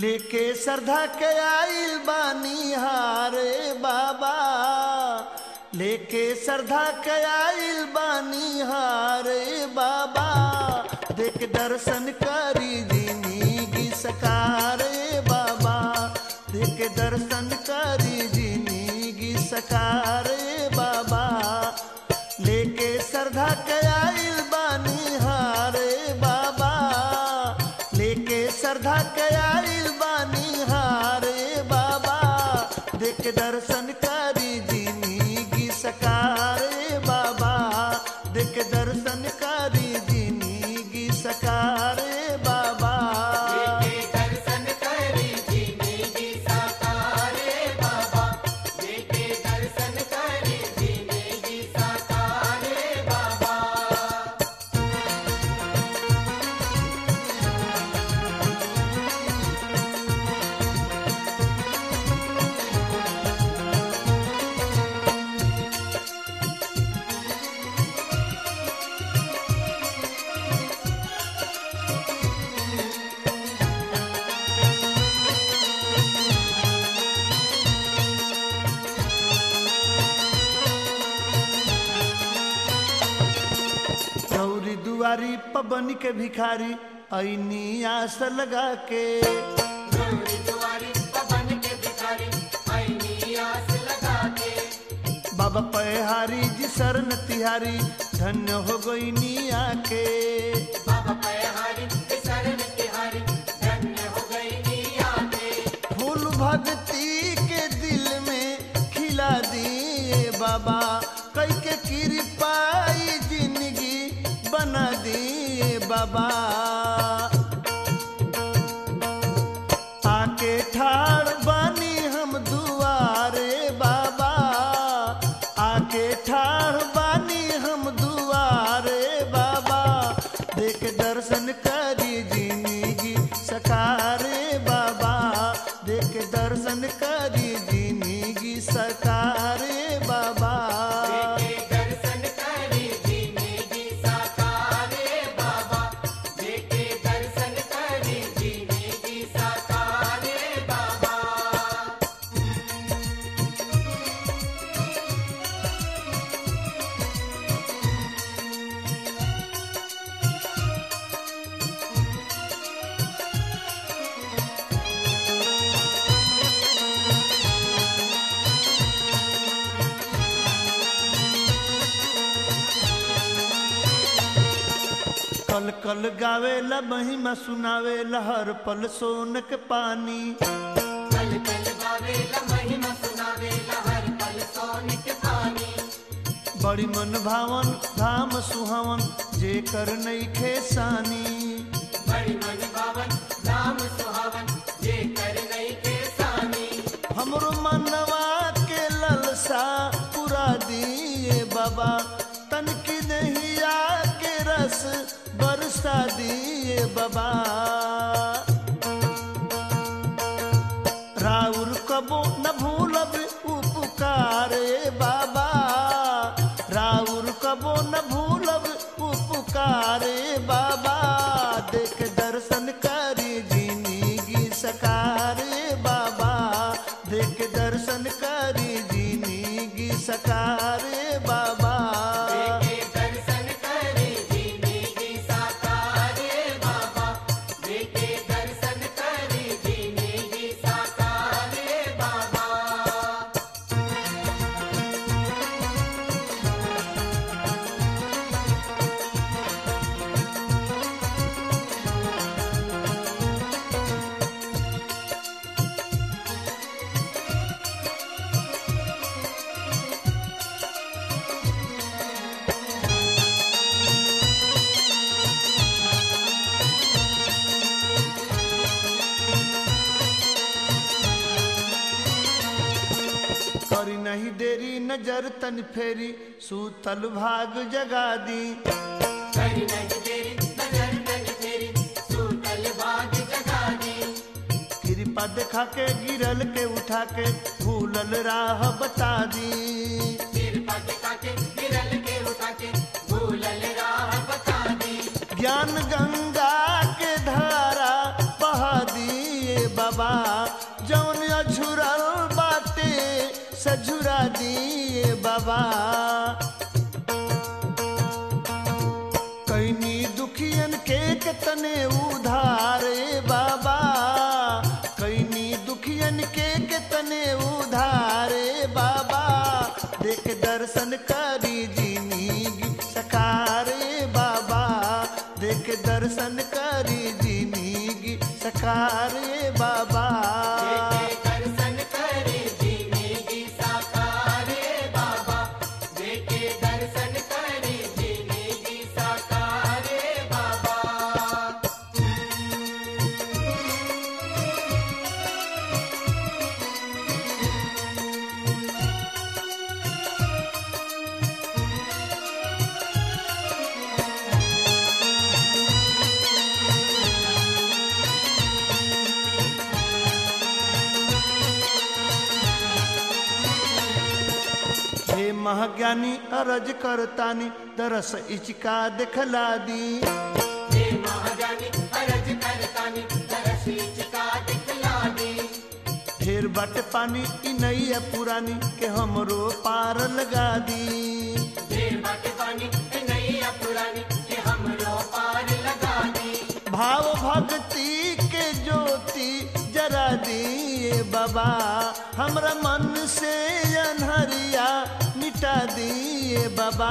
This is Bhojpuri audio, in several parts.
लेके श्रद्धा के आइल बानी हारे बाबा लेके श्रद्धा के आइल बानी हारे बाबा देख दर्शन करी जिंदगी सकारे बाबा देख दर्शन करी जिंदगी सकारे बाबा लेके श्रद्धा के आइल बानी हारे बाबा लेके श्रद्धा के आइल बानी हारे बाबा देख दर्शन करी जिंदगी सकारे बाबा देख दर्शन करी जिंदगी सकारे बाबा दर्शन करी जिंदगी साकारे बाबा देखे दर्शन करी जिंदगी साकारे बाबा गौरी दुआरी पबन के भिखारी ऐनी आस लगा के गौरी दुआरी पवन के भिखारी आईनी आस लगा के बाबा पहारी जी शरण तिहारी धन्य हो गई निया के बाबा पयहारी के शरण तिहारी धन्य हो गई निया के फूल भक्ति के दिल में खिला दिए बाबा कई के कृपाई जिंदगी बना दिए बाबा आके ठाड़ बानी हम दुआरे बाबा आके ठाड़ बानी हम दुआरे बाबा देख दर्शन करी जिंदगी सकारे बाबा देख दर्शन करी जिंदगी सकारे बाबा देखे दर्शन करी जिंदगी साकारे बाबा देखे दर्शन करी जिंदगी साकारे बाबा कल कल गावेला महिमा सुनावेला हर पल सोनक पानी कल कल गावेला महिमा सुनावेला हर पल सोने के पानी बड़ी मन भावन धाम सुहावन जे कर नईखे सानी बड़ी मन भावन नाम सुहावन जे कर नहीं के सानी हमरो मनवा के ललसा पुरा दिए बाबा तन की नहिया के रस बरसा दिए बाबा राउर कबो न भूलब उपकारे बाबा राउर कबो न भूलब उपकारे बाबा देख दर्शन करी जिंदगी सकारे बाबा देख दर्शन करी जिंदगी सकारे बाबा देखे दर्शन करे जिंदगी साकारे बाबा देखे दर्शन करे जिंदगी साकारे बाबा करी नहीं देरी नजर तन फेरी सूतल भाग जगा दी करी नहीं तेरी नजर नहीं तेरी सूतल बाग जगा दी कृपा देखा के गिरल के उठा के भूलल राह बता दी सिर पटका के गिरल के उठा के भूलल राह बता दी ज्ञान गंगा के धारा बहा दिए बाबा दिए बाबा कैनी दुखियन के कितने उधारे बाबा कैनी दुखियन के कितने उधारे बाबा देख दर्शन करी जिंदगी सकारे बाबा देख दर्शन करी जिंदगी सकारे बाबा दर्शन करे जिंदगी साकारे बाबा देखे दर्शन करे जिंदगी साकारे बाबा हे महाज्ञानी अरज करतानी दरस इचका दिखला दी हे महाजानी अरज करतानी दरसी चिका दिखला दी ढेर बट पानी इ नैया पुरानी के हमरो पार लगा दी ढेर बट पानी नैया पुरानी के हमरो पार लगा दी भाव भक्ति के ज्योति जरा दिए बाबा हमरा मन से अनहरिया मिटा दिए बाबा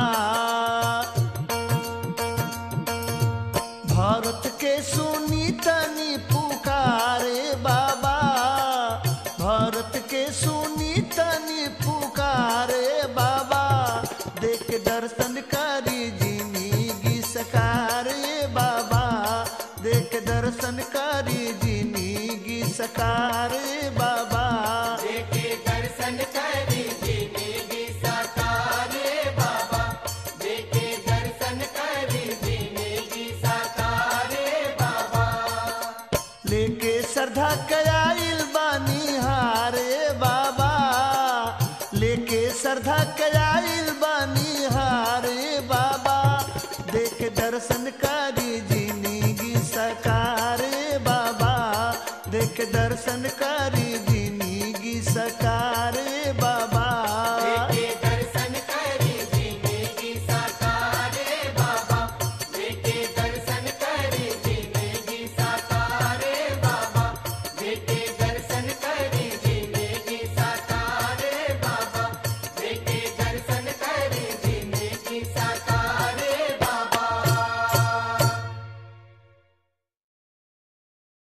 भारत के सुनी तनी पुकारे बाबा भारत के सुनी तनी पुकारे बाबा देख दर्शन करी जिंदगी सकारे बाबा देख दर्शन करी जिंदगी सकारे बाबा देखे दर्शन करे जिंदगी साकारे बाबा देखे दर्शन करे जिंदगी साकारे बाबा लेके श्रद्धा कयाइल बानी हारे बाबा लेके श्रद्धा कयाइल बानी हारे बाबा देख दर्शन करी